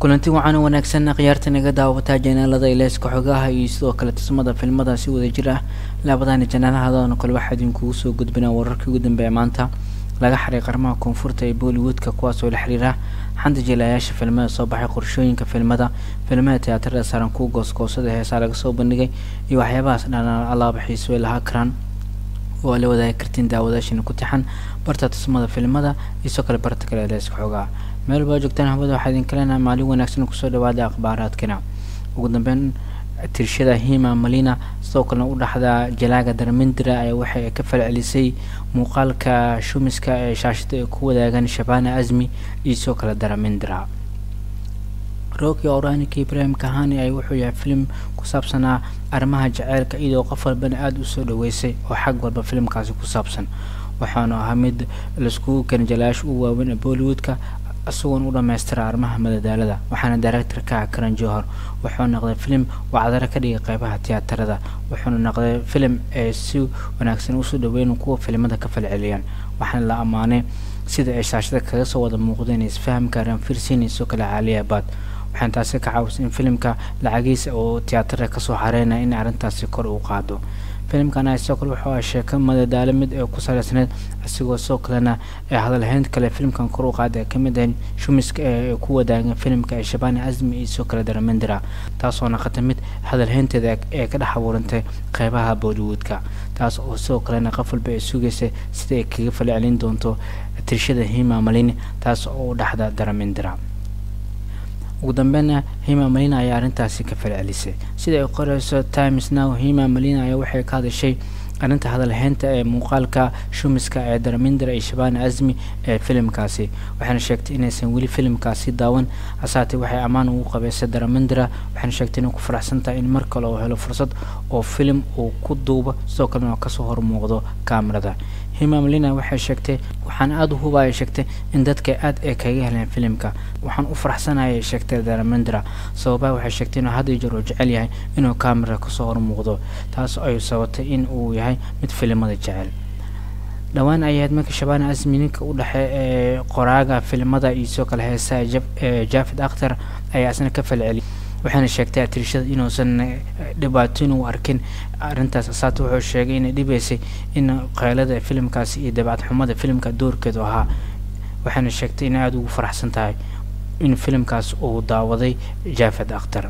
kulanti waxaana wanaagsan khiyaarta naga daawataa janaalada ileeska xogaha iyo sidoo kale tusmada filmada si wada jir ah laabadani janaalahadano kale waxaa idinkugu soo gudbinaa wararkii ugu dambeeya maanta laga xaray qarmaha koonfurta ee bollywoodka kuwaasoo la xiriira xanta jilayaasha filmada soo baxay qorshooyinka filmada filmada tiyaatarada saaran kuwa goosgoosada heesaa laga soo bandhigay iyo waxyaabahaas dhanaan alaaba xiiso ay lahaa karaan oo la wadaagi kartiin daawadaashina ku tixan barta tusmada filmada iyo sidoo kale barta kale ileeska xogaha meel baa joogtaan hawada waxaa idin kaleenaha maalin wanaagsan kusoo dhawaada akhbaaraadkina ugu dambeyn tirshada hima malina sidoo kalena u dhaxda jalaaga darmindira ayaa waxay ka falcelisay muuqaalka shumiska ee shaashada ay ku wadaagaan shabana azmi iyo sidoo kale daramindira roki oranik ibrahim kahani ay wuxuu yahay filim ku saabsanaa arrimaha jaceylka iyadoo qof walbana aada usoo dhaweysay oo xag walba filimkaasi ku saabsan waxaanu ahaa mid laiskugu keenay jalayaasha u waaweyn ee bollywoodka isagoon u dhammaystira arrimaha madadaalada waxaana director-ka ah karan johor wuxuu noqday filim wacdaro ka dhigay qeybaha tiyaatarada wuxuuna noqday filim ee si wanaagsan usoo dhaweyn kuwa filimada ka falceliyaan waxaana la ammaanay sida ay shaashada kaga soo wada muuqdeen isfahamka ranfirsin iyo soo kale caaliyabaad waxaana taasi ka caawisay in filimka lacagiisa oo tiyaatarada kasoo xareynaya in arrintaasi kor u qaado filimkana sidoo kale wuxuu ah sheeko madadaalo mid ee ku saleysneyd isigoo sidoo kalena ee hadalhayn kale filimkan kor u qaada ay kamid ahayn shumiska ee ku wadaagan filimka ee shabani azmi iyo sidoo kale daramindira taasoo naqata mid hadalhaynteeda ee ka dhex abuurantay qeybaha bollywoodka taas oo sidoo kalena qof walba ay sugaysay sida ay kaga falcelin doonto tirshada hima malini taas oo u dhexda daramindira ugu dambeynna hima malina ayaa arrintaasi ka falcelisay sida ay qoreyso times now hima malina ayaa waxay ka hadashay arrinta hadalhaynta ee muuqaalka shumiska ee daramindra iyo shabana azmi ee filimkaasi waxaana sheegtay inaysan weli filimkaasi daawan hasaatee waxay ammaan ugu qabeysay daramindra waxaana sheegtay inay ku faraxsan tahay in mar kale uu helo fursad oo filim uu ku duubo sidoo kalena kasoo hormuuqdo kaamirada hima malina waxay sheegtay waxaan aada u hubaya sheegtay in dadka aada ay kaga heleen filimka waxaan u faraxsanayay sheegtay daramindra sababaha waxay sheegtay inuu had iyo jeer uu jecel yahay inuu kaamira kasoo hormuuqdo taas ay sabatay in uu yahay mid filimada jecel dhowaan ayahayd marka shabana asmi ninka u dhexe ee qoraaga filimada iyo sidoo kale heesaha jafid akhtar ayaa isna ka falceliyay waxaana sheegtay atirishada inuusan dhibaato inuu arkin arrintaas asaata wuxuu sheegay inay dhibaysay in qaylada filimkaasi iyo dabacad xumada filimka doorkeedu ahaa waxaana sheegtay inay aada ugu faraxsan tahay in filimkaas uu daawaday jafed akhtar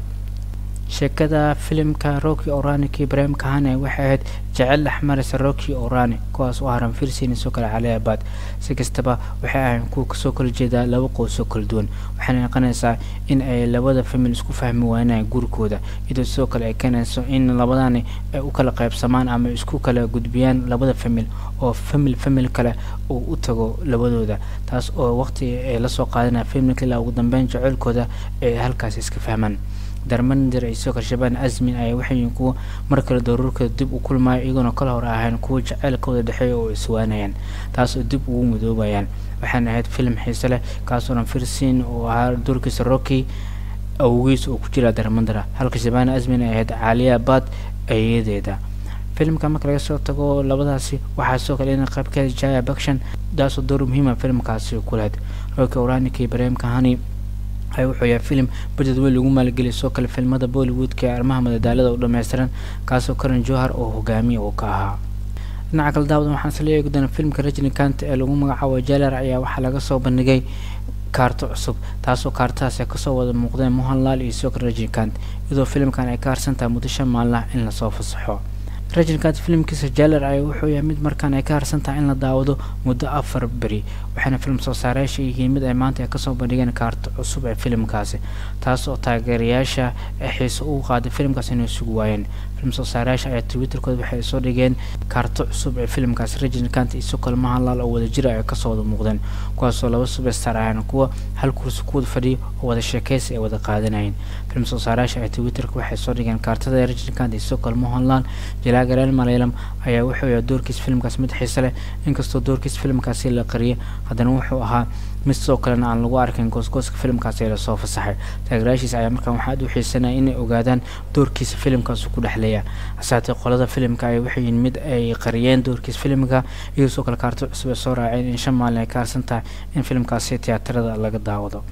sheekada filimka roki oranik ibrahim kahane waxay ahayd jecel dhexmaraysa roki orani kuwaas oo haran firsin soo kale caliyabaad si kastaba waxay ahayn kuwa kasoo kala jeedaa laba qoysoo kala duwan waxayna noqonaysaa in ay labada famil isku fahmi waanayaan gurikooda iyadoo sidoo kale ay keenayso in labadani ay u kala qaybsamaan ama isku kala gudbiyaan labada famil oo famil famil kale uu u tago labadooda taas oo waqti ay lasoo qaadanaya familka ilaa ugu dambeyn jaceylkooda ay halkaas iska fahmaan darmandir iyo sidoo kale shabaan azmin ayaa waxay kuwa mar kale daruurkooda dib u kulmaayo iyagoona kala hor ahayn kuwa jaceylkooda dhexeeya oo iswaanayaan taas oo dib ugu midoobayaan waxaana ahayd filim xiise leh kaasoo dhan firsin oo ahaa doorkiisa rocky awgiis oo ku jira darmandira halka shabaan azmin ay ahayd caaliya bad eeyadeeda filimka marka laga soo tago labadaasi waxaa sidoo kale in qaybkeeda jaya bakshan taasoo door muhiima filimkaasi ku lahayd rocky oranik iyo ibrahim kahani ay wuxuu yahay filim budget weyn lagu maalgeliyay soo kale filmada bollywoodka ee arrimaha madadaalada u dhammaystiran kaasoo karan johar oo hogaamiya uu ka ahaa dhinaca kale daawada waxaan isla eegi doonaa filmka rajnikant ee lagu magacaabo jaler ayaa waxaa laga soo bandhigay kaarto cusub taasoo kaartahaas ay kasoo wada muuqdeen mohanlal iyo sidoo kale rajnikant iyadoo filimkan ay ka harsan tahay muddo shan maalin in lasoo fasaxo rajinkaad filimkiisa jaler ayaa wuxuu yahay mid markaan ay ka harsan tahay in la daawado muddo afar beri waxaana film soo saareyaasha yihiin mid ay maanta ay kasoo bandhigeen kaarto cusub ee filimkaasi taas oo taageerayaasha xiise ugu qaaday filimkaas inay sugu waayeen film soo saareyaasha ayaa twitterkooda waxay soo dhigeen kaarto cusub ee filimkaasi rajinkaant iyo sokol mahanlaal oo wada jira ay kasoo wada muuqdeen kuwaasoo laba subestar ahayn kuwa hal kursi ku wada fadhiya oo wada sheekeysi ay wada qaadanayeen film soo saareyaasha ayaa twitterka waxay soo dhigeen kaartada rajinkaant iyo sokol mahanlaal jalaagareel malaylam ayaa wuxuu yahay doorkiis filimkaas mid xiise leh inkastoo doorkiis filimkaasi la qariyay haddana wuxuu ahaa mid sidoo kalena aan lagu arkin goosgooska filimkaasi ee lasoo fasaxay taageerayaashiisa ayaa markaan waxaa aad u xiisanaya inay ogaadaan doorkiisa filimkaas ku dhexleeya hasaatee qolada filimka ay waxay yihiin mid ay qariyeen doorkiisa filimka iyadoo sidoo kale kaarto cusub ay soo raaceen in shan maalin ay ka harsan tahay in filimkaasi tiyaatarada laga daawado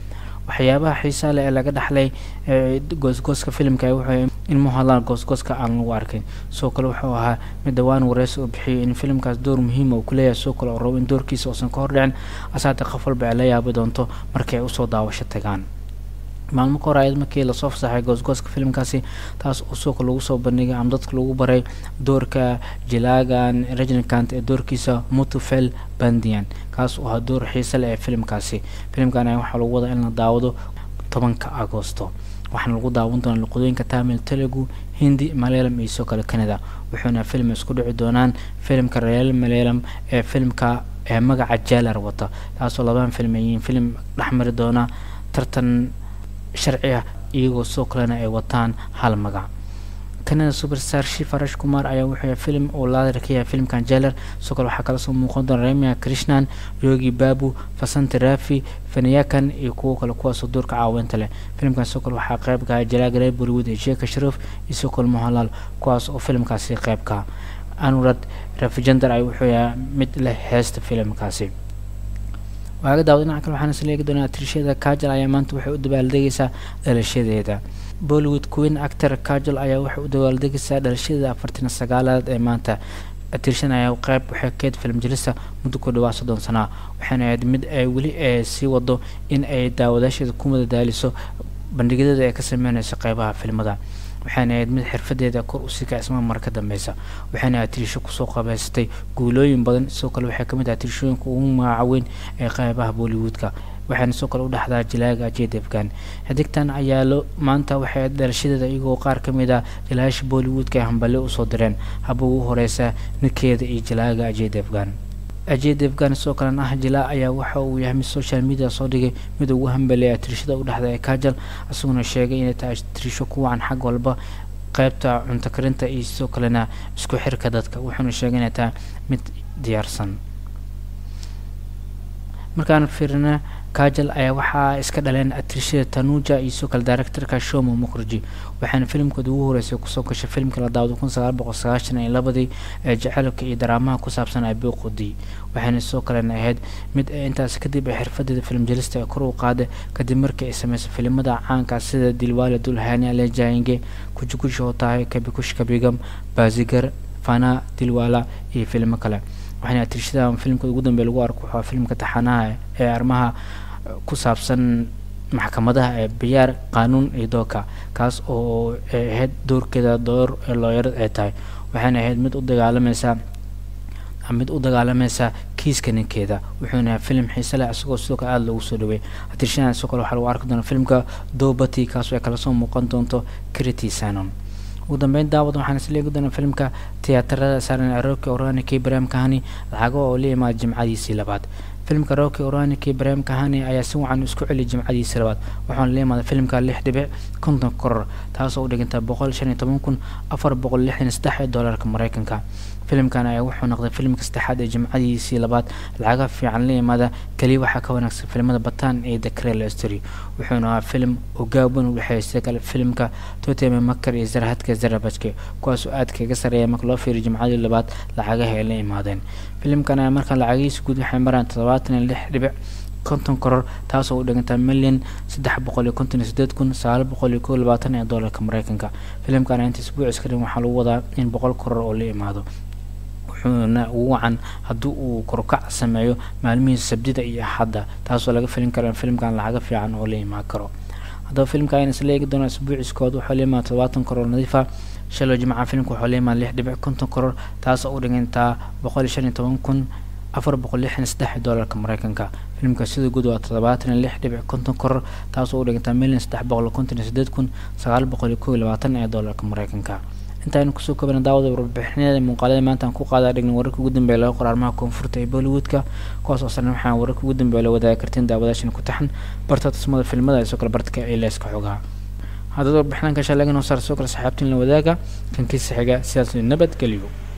waxyaabaha xiisaa leh ee laga dhaxlay goosgooska filimka wuxuu in muhalan goosgooska aan lagu arkin sidoo kale wuxuu ahaa mid dhawaan wareysi uu bixiyay in filimkaas door muhiima uu kuleeyahay sidoo kale oo rabo in doorkiisa uusan ka hordhicin asaata qof walba ay la yaabi doonto markii ay usoo daawasho tagaan maalmo ka hor ayad markii lasoo fasaxay goosgooska filimkaasi taas oo suuqa lagu soo bandhigay ama dadka lagu baray doorka jilaagan regnakant ee doorkiisa mutufel bandian kaas oo ahaa door xiise leh ee filimkaasi filimkan ayaa waxaa lagu wadaa in la daawado tobanka agoosto waxaana lagu daawan doonaa luqadooyinka tamil telugu hindi malayalam iyo sidoo kale canada wuxuuna film isku dhici doonaan filimka real malayalam ee filimka ee magaca jalar wata taasoo labadan film ay yihiin film dhexmari doona tartan sharci ah iyagoo sidoo kalena ay wataan hal magac canada superstar shifarash kumar ayaa wuxuu film uu laadar ka yahay filmkan jaler sidoo kale waxaa kala soo muuqan doona remia krishnan yogi babu fasanti rafi fanayakan iyo kuwo kale kuwaasoo doorka caawinta leh filimkan sidoo kale waxaa qayb kaha jalaagalay bollywood iyo sheeka sharif iyo sidoo kale mohalal kuwaas oo filimkaasi qaybka anurad rafijandar ay wuxuu yahay mid leh heesta filimkaasi waaga daawad dhinaca kale waxaan isla eegi doonaa atrishada kajal ayaa maanta waxay u dabaaldegaysaa dhalashadeeda bollywood queen actor kajal ayaa waxay u dabaaldegaysaa dhalashadeeda afartan sagaalaad ee maanta atriishan ayaa qayb waxay keed film jelisa muddo ku dhawaa soddon sanaa waxayna ahayd mid ay weli ee sii wado in ay daawadaasheeda ku madadaaliso bandhigyadada ay ka sameynayso qeybaha filmada waxayna ahayd mid xirfadeeda kor usii kacisma mar ka dambeysa waxayna atirisho kusoo qabeysatay guulooyin badan sidoo kale waxay kamid ah atirishooyinka ugu magaca weyn ee qeybaha bollywoodka waxayna sidoo kale u dhexdaa jilaaga ajed afghan xidigtan ayaa lo maanta waxay dhalashadeeda iyagoo qaar ka mid ah jilayaasha bollywoodka ay hamballe usoo direen haba ugu horeysa ninkeeda iyo jilaaga ajed afghan ajed afghan sidoo kalena ah jilaa ayaa waxa uu yahay mid social media soo dhigay mid ugu hambaleeya atirishada u dhexda ee kajal isaguna sheegay inay tahay atirisho ku wacan xag walba qeybta cunto karinta iyo sidoo kalena isku xirka dadka wuxuuna sheegay inay tahay mid diyaarsan markaan fiirina kajal ayaa waxaa iska dhaleen atrishada tanuja iyo sidoo kale directorka shomo mukherji waxaana filimkooda ugu horeysay kusoo gashay filimka la daawado kun sagaal boqol sagaashan iyo labadii ee jaceylka iyo daraamaha ku saabsan abiqudi waxayna sidoo kalena ahayd mid intaas kadib ay xirfadeeda film jelista ee kor u qaaday kadib markii ay sameysay filimada caanka sida dilwale dulhani alejainge kujukushi hotahay kabikush kabigam bazigar fana dilwala iyo filimo kale waxaana atirishada filimka ugu dambeya lagu arko waxaa filimka taxanaha ee arrimaha ku saabsan maxkamadaha ee biyaar qaanuun iyo dooka kaas oo ahayd doorkeeda door looyarad ay tahay waxayna ahayd mid u dagaalamaysa mid u dagaalamaysa kiiska ninkeeda wuxuuna filim xiise leh isagoo sidoo kale aada loogu soo dhaweey atirishada sidoo kale waxaa lagu arki doonaa filimka dobati kaas oo ay kala soo muuqan doonto crity sanon ugu dambeyn daawad waxaan isla eegi doonaa filimka tiyaatarada saaran aroki oranik ibrahim kahani lacago oo la imaada jimcadiisii labaad filimka roki oranik ibrahim kahani ayaa si wacan isku celiyay jimcadiisii labaad waxaana la imaada filimka lix dhibic konton koror taasoo u dhiganta boqol shan iyo toban kun afar boqol lixdan iyo saddex ee doolarka mareykanka filimkan ayaa wuxuu noqday filimka saddexaad ee jimcadiisii labaad lacaga fiican la yimaada keliya waxaa ka wanaagsan filimada bataan iyo the crel story wuxuuna ahaa filim ogaaban u dhexeeya sida kale filimka toteme makar iyo zarhadka zarabajke kuwaasoo aad kaga sareeya marka loo fiiriyo jimcadii labaad lacagaha ay la imaadeen filimkan ayaa markaan lacagihiisa guud waxay maraan toddobaatan iyo lix dhibic konton koror taasoo u dhigantaa milyan saddex boqol iyo konton iyo sideed kun sagaal boqol iyo kow labaatan ee doolarka mareykanka filimkan inta isbuucis ka dhin waxaa lagu wadaa in boqol koror oo la imaado wuxuuna ugu wacan haddii uu korkac sameeyo maalmihiisa sabdida iyo axadda taasoo laga filin karo in filimkan lacaga fiican oo la imaan karo haddaba filimka ayna isla eegi doonaa isbuuciskood waxaa la imaada todobaatan koror nadiifa shaloo jimca filimka waxaa la imaada lix dhibic konton koror taasoo u dhigantaa boqol iyo shan iyo toban kun afar boqol lixdan saddex doolarka mareykanka filimka sida guud waa toddobaatan iyo lix dhibic konton koror taasoo u dhigantaa milyan saddex boqol konton iyo sideed kun sagaal boqol iyo kow iyo labaatan ee doolarka mareykanka intaaynu kusoo kobana daawada warbixinada muuqaalada maanta aan ku qaadaa dhigna wararka ugu dambeeya laga qor arrimaha koonfurta ee bollywoodka kuwaas oo sarna waxaan wararka ugu dambeeya la wadaagi kartiin daawadaashan ku taxan barta tusmada filmada isoo kale bartka ee leeska xogaha haddaba warbixinaan ka shalagin oo saar soo kale saxaabtiin la wadaaga kankiisa xiga sidaas nabadgelyo